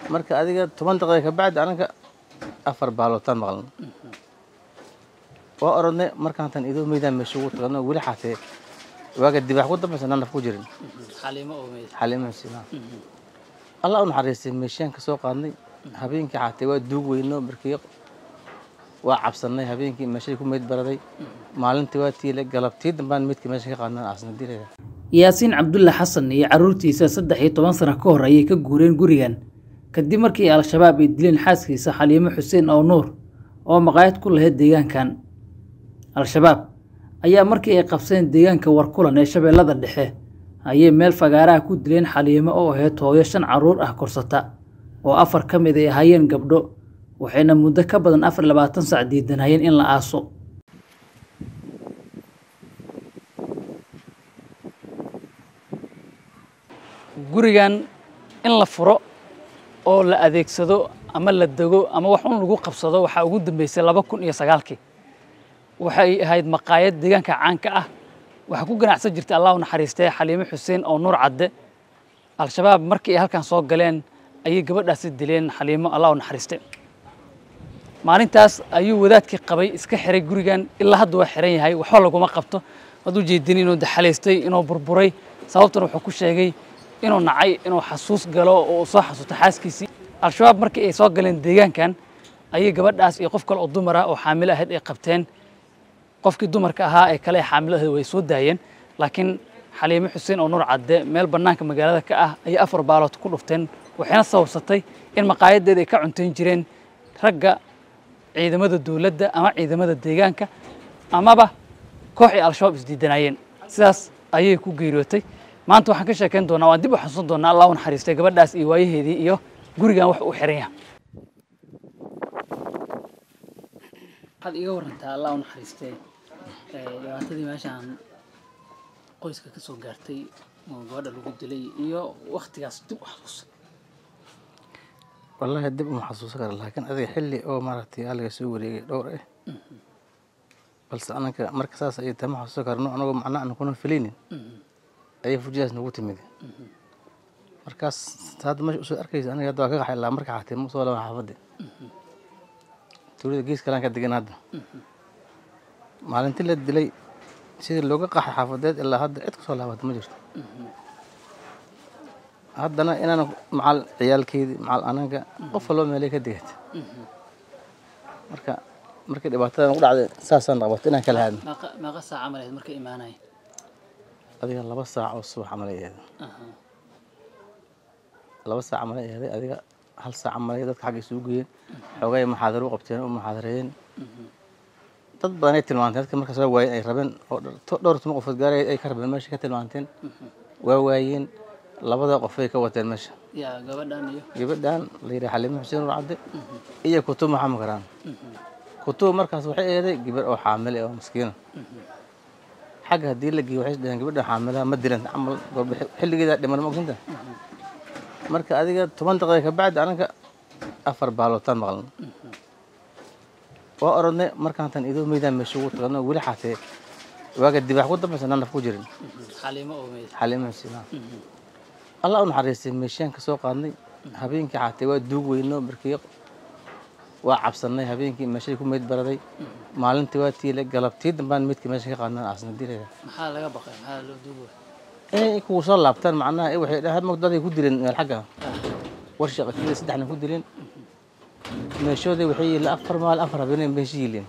marka adiga toban daqiiqa kabacdi anaga afar baalootaan maqlan waa orodnay markaantan idoo meydaan meesha ugu tagno weli xaatee waaga dibax ku dambaysa naan naf ku jirin xaliimo oo meyd xalimahaasina allah u naxariistay meeshaan ka soo qaadnay habeenkii xaatee waa duug weyno markii waa cabsanay habeenkii meeshay ku meyd baraday maalintii waa tiile galabtii dambaan meydkii meesha ka qaadnay aasna dilaya yaasiin cabdulle xasan iyo carruurtiisa saddex iyo toban sano ka hor ayay ka guureen gurigan kadib markii al-shabaab ay dileen xaaskiisa xaliimo xuseen oo nuur oo maqaayad ku lahayd deegaankan al-shabaab ayaa markii ay qabseen deegaanka warkulan ee shabeellada dhexe ayay meel fagaaraha ku dileen xaliimo oo ahayd hooyo shan carruur ah korsata oo afar ka mid ay ahaayeen gabdho waxayna muddo ka badan afar iyo labaatan sac diidanayeen in la aaso gurigan in la furo oo la adeegsado ama la dego ama wax un lagu qabsado waxaa ugu dambeysay laba kun iyo sagaalkii waxay ahayd maqaayad deegaanka caanka ah waxaa ku ganacsan jirtay allah u naxariistay xaliimo xuseen oo nuur cadde al-shabaab markii ay halkan soo galeen ayay gabadhaasi dileen xaliimo allah u naxariistay maalintaas ayuu wadaadkii qabay iska xiray gurigan ilaa hadda waa xiran yahay waxba laguma qabto hadduu jeedin inuu daxalaystay inuu burburay sababtuna wuxuu ku sheegay inuu nacay inuu xasuus galo oo uu soo xasuusto xaaskiisii al-shabaab markii ay soo galeen deegaankan ayay gabadhaas iyo qof kale oo dumar ah oo xaamilo ahayd ay qabteen qofkii dumarka ahaa ee kale ee xaamilo ahayd way soo daayeen laakiin xaliimo xuseen oo nuur cadde meel bannaanka magaalada ka ah ayay afar baalood ku dhufteen waxayna sababsatay in maqaayadeeda ay ka cuntayn jireen ragga ciidamada dowladda ama ciidamada deegaanka amaba koox ay al-shabaab isdiidanayeen sidaas ayay ku geeriyootay maanta waxaan ka sheekayn doonaa waan dib u xasuusan doonaa allah u naxariistay gabadhaas iyo waayaheedii iyo gurigan wax uu xiran yahay waxaad iiga warantaa allah u naxariistay dhibaatadii meeshaan qoyska ka soo gaartay oo gabadha lagu dilay iyo waktigaas dib u xasuusa wallaahi dib uma xasuusan kara laakiin adiga xilli oo maaragtay aliga soo wareegay dhowr ah balse anaka marka saas ayay tama xasuusan karno anagoo macna aan kuna filaynin ayay fujidaas nagu timid markaas hadda meesha usoo arkaysa aniga hadda waa ka qaxay ilaa marka xaatee ma soo laban xaafadda tuulada gees kalaan ka degan hadda maalintii la dilay sidii looga qaxay xaafadeed ilaa hadda cid kasoo laabata ma jirto haddana inaan macal ciyaalkeydii macal anaga qof walba meelay ka degata marka markii dhibaatadan u dhacday saasaan qabatay inaan kala haadno meeqa saac camal ahayd marka imaanaya adiga laba saac oo subax camal ay ahayd laba saac camal ay ahaday adiga hal saac camal ay dadka xagga isugu geeyeen xoogay muxaadaro u qabteen u muxaadareeyeen dad badan ay tilmaanteen dadka marka soo waayeen ay rabeen oo dhowr tuma qofood gaaray ay ka rabeen meesha ka tilmaanteen waa waayeen labada qof ay ka wateen meesha yaa gabadhan iyo gabadhan la yidhaha xaliimo xuseen ur cadde iyo kutub maxamed karaan kutub markaas waxay eeday gabar oo xaamile oo maskiina xagga haddii la geeyo waxay dhaheen gabadha xaamilaha ma dilan camal golba xilligeeda dhiman ma ogsinta marka adiga toban daqiiqa kabacdi anaga afar baalootaan maqlan waa orodnay markaantan idoo meydaan meesha ugu tagno weli xaatee waaga dibax ku dambaysa naan naf ku jirin xaliimo oo meyd xalimahaasina allah u naxariistay meeshaan ka soo qaadnay habeenkii xaatee waa duug weyno markii waa cabsanay habeenkii meeshay ku meyd baraday maalintii waa tiile galabtii dambaan meydkii meesha ka qaadnay aasna dilaya maxaa laga baqay maxaa loo duuba inay kugu soo laabtaan macnaha eh, waxay dhahaan magdaday ku dileen meel xagga war shaqatiida saddexna ku dileen meeshooday waxay yihiin afar maal afar habeenay meesha yihiin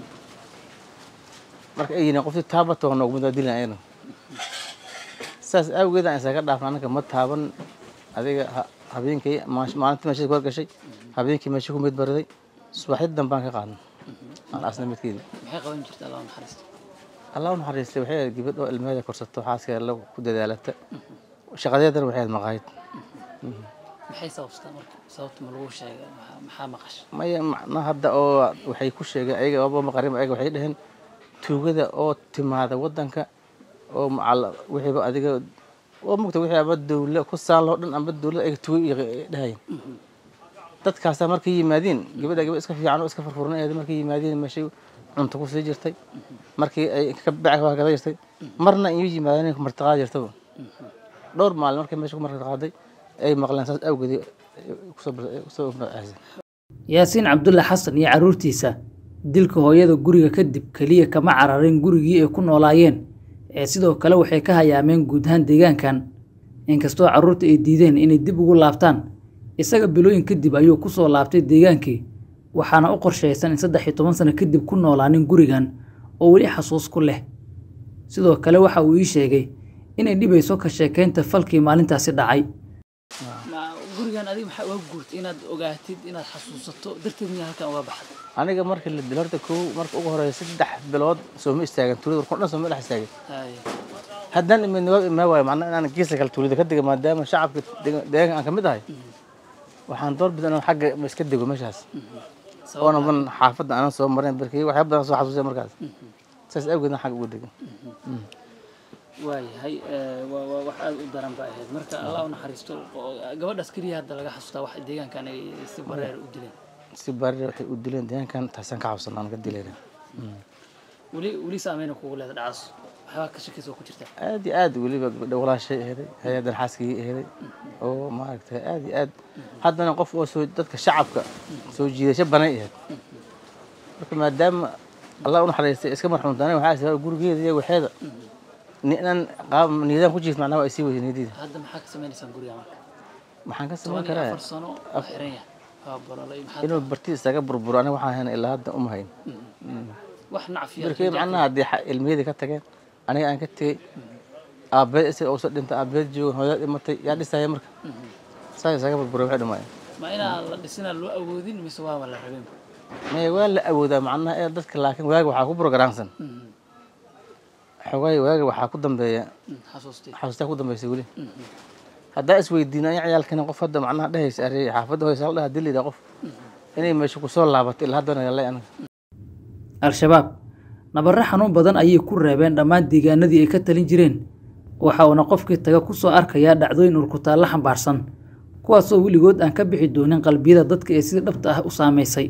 marka ay yihiin qoftii taabata waa noogu midaa dilan ayana saas awgeed aan isaga dhaafna anaka ma taaban adiga ha- habeenkii maash- maalintii meeshada ku horgashay habeenkii meesha ku meyd baraday subaxdii dambaan ka qaadnay aan asna midkeedii maxay qaban jirta allah u naxariista allah u naxariistay waxay ahayd gabadh oo ilmeheeda korsato xaaskeeda la ku dadaalata shaqadeedana waxay ahayd maqaayad maxay sababsataa marka sababta ma lagu sheegay maxaa- maxaa maqasha maya macna hadda oo waxay ku sheegeen ayaga aba maqarin ayaga waxay dhaheen tuugada oo timaada wadanka oo macal wixiiba adiga oo mugta wixii aba dawla ku saan loo dhan amba dawlad ayaga tuuga iyo dhahayeen dadkaasaa markay yimaadiin gabadha gabadh iska fiican oo iska furfuran eeda markay yimaadiin meeshay cunto ku sii jirtay markii ay ka bac ka gada jirtay marna iyo yimaadeen martiqaad jirtaba dhowr maalin markay meesha ku martiqaaday ay maqleen saas awgeed kusoo kusoo magacaysay yaasiin cabdulle xasan iyo carruurtiisa dilka hooyada guriga kadib keliya kama cararin gurigii ay ku noolaayeen ee sidoo kale waxay ka hayaameen guud ahaan deegaankan inkastoo carruurta ay diideen inay dib ugu laabtaan isaga bilooyin kadib ayuu ku soo laabtay deegaankii waxaana u qorshaysan in saddex iyo toban sano kadib ku noolaanin gurigan oo weli xasuus ku leh sidoo kale waxa uu ii sheegay inay dhibayso ka sheekaynta falkii maalintaasi dhacay gurigan adiga maxaa uga guurtay inaad ogaatid inaad xasuusato darteed miyaa halkan uga baxday aniga markii la dilo horta kow marka ugu horeysa saddex bilood sooma istaagan tuulada warkun dhan sooma dhex istaagin haddaan imid niwaab imaa waayo macnaa inaan geesa kale tuulada ka dega maadaama shacabka dega- deegaanka aan ka mid ahay waxaan door bida inaan xagga iska dego meeshaas oona man xaafadda aanan soo marin barkii waxyaaba badan soo xasuusay markaas saas awgeedna xagga uga degan waayahay wax aada u daran ba ahayd marka allah u naxariisto gabadhaas keliya hadda laga xasuustaa wax deegaankan ay si bareer u dileen si baarira waxay u dileen deegaankan taasaan ka cabsanaa aan ka dilayna weli weli saameyna kugu leeda dhacaas waxyaabaa ka shakaysa oo ku jirta aad iyo aad weliba gabadha walaashay aheeday hay-addan xaaskii aheeday oo maaragtay aad iyo aad haddana qof oo soo dadka shacabka soo jiidasho banay aheyd marka maadaama allah u naxariistay iska marxuunta aniga waxaa sababa gurigeeda iyo waxeeda ni- inaan qaab niidaan ku jiifto macnaha waa isii weyday niyadiida hadda maxaa ka sameynaysaan guriga marka maxaan ka toban samayn iyo karaa afar sano waa xiran yahay waa bololay maxaa inuu barti isaga burburo aniga waxaan hayna ilaa hadda uma hayn wax nacfiya markii macnaha haddii xa- ilmiyadii ka tageen aniga aan ka tegey aabeed isaga uusa dhintay aabeed joogan hooyada dhimatay yaa dhisaya marka saa isaga burburay waxay dhimaayeen ma inaan la dhisinaa loo awoodin mise waaba la rabin maya waa la awoodaa macnaha ee dadka laakiin waaga waxaa ku programsan xogaay waaga waxaa ku dambeeya xasuustay xasuustaa ku dambaysa weli haddaa isweydiina anya ciyaalkani qof hadda macnaha dhehaysa arey xaafadda hoysa dhaha dilida qof inay meesha kusoo laabato ilaa haddana yallay aniga al-shabaab nabarre xanuun badan ayay ku reebeen dhammaan deegaanadii ay ka talin jireen waxa uuna qofkii taga ku soo arkayaa dhacdooyin urkutaallo xambaarsan kuwaasoo weligood aan ka bixi doonin qalbiyada dadka ee sida dhabta ah u saamaysay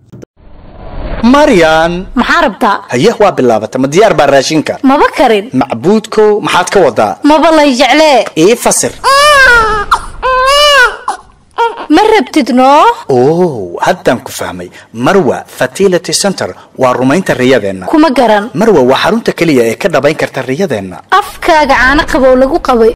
maryan maxaa rabtaa haye waa bilaabata ma diyaar baa raashinka maba karin macbuudkow maxaad ka wadaa maba lay jeclee ii fasir ma rabtid noo oo haddaan ku fahmay marwa fertility center waa rumaynta riyadeenna kuma garan marwa waa xarunta keliya ee ka dhabayn karta riyadeenna afkaaga caano qabow lagu qabay